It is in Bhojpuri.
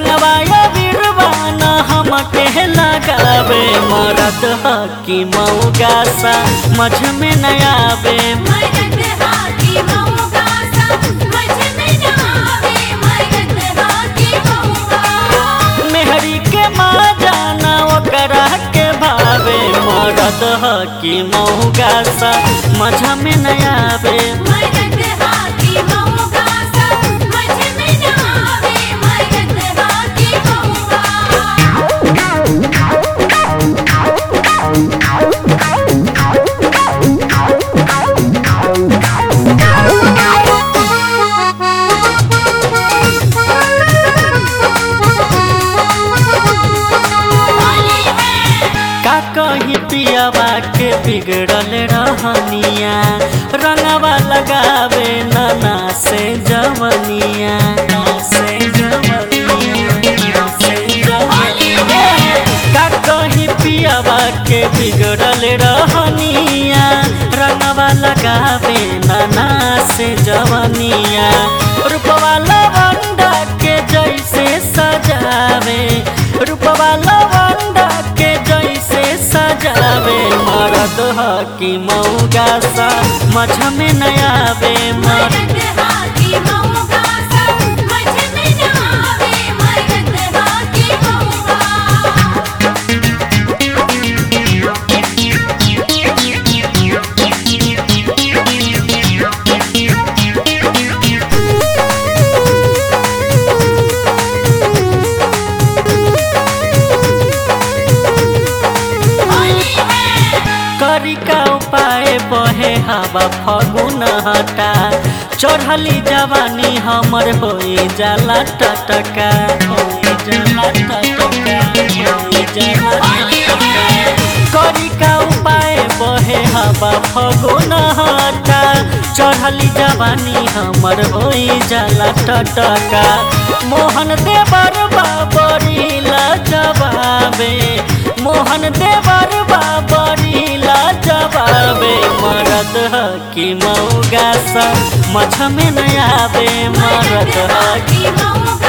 रंगवाया बिरवाना हमके लगावे मरद हकी मऊगा सा मझ में न आवे मरद हाथी मऊगा सा मझ में न आवे मरद हाथी मऊगा मेहरी के माँ जाना ओकरा के भावे मरद हकी मऊगा सा मझ में न आवे मरद हाथी मऊगा सा मझ में न आवे मरद हाथी मऊगा का कही पियावा के बिगड़ल रहनिया रंगवा लगावे नाना से जवनिया से जवनिया से जवनिया का कही पियावा के बिगड़ल रहनिया रंगवा लगावे नाना से जवनिया रूपवा लवंडा के जैसे सजावे रूपवा लवंडा के जैसे सजावे मरद हकी मऊगा सा मझ में न आवे मरद मरद हाथी मऊगा सा मझ में न आवे मरद हाथी मऊगा करी का उपाय बहे हवा फगुन हटा चढ़ली जवानी हमर होई जाला टटका होई जाला टटका होई जाला टटका करी का उपाय बहे हवा फगुन हटा चढ़ली जवानी हमर होई जाला टटका मोहन देवर बाबरी जवाबे मोहन देवर बाबरी जवाबे मरद हकी मऊगा सा मझ में न आवे मरद हकी हाथी मऊगा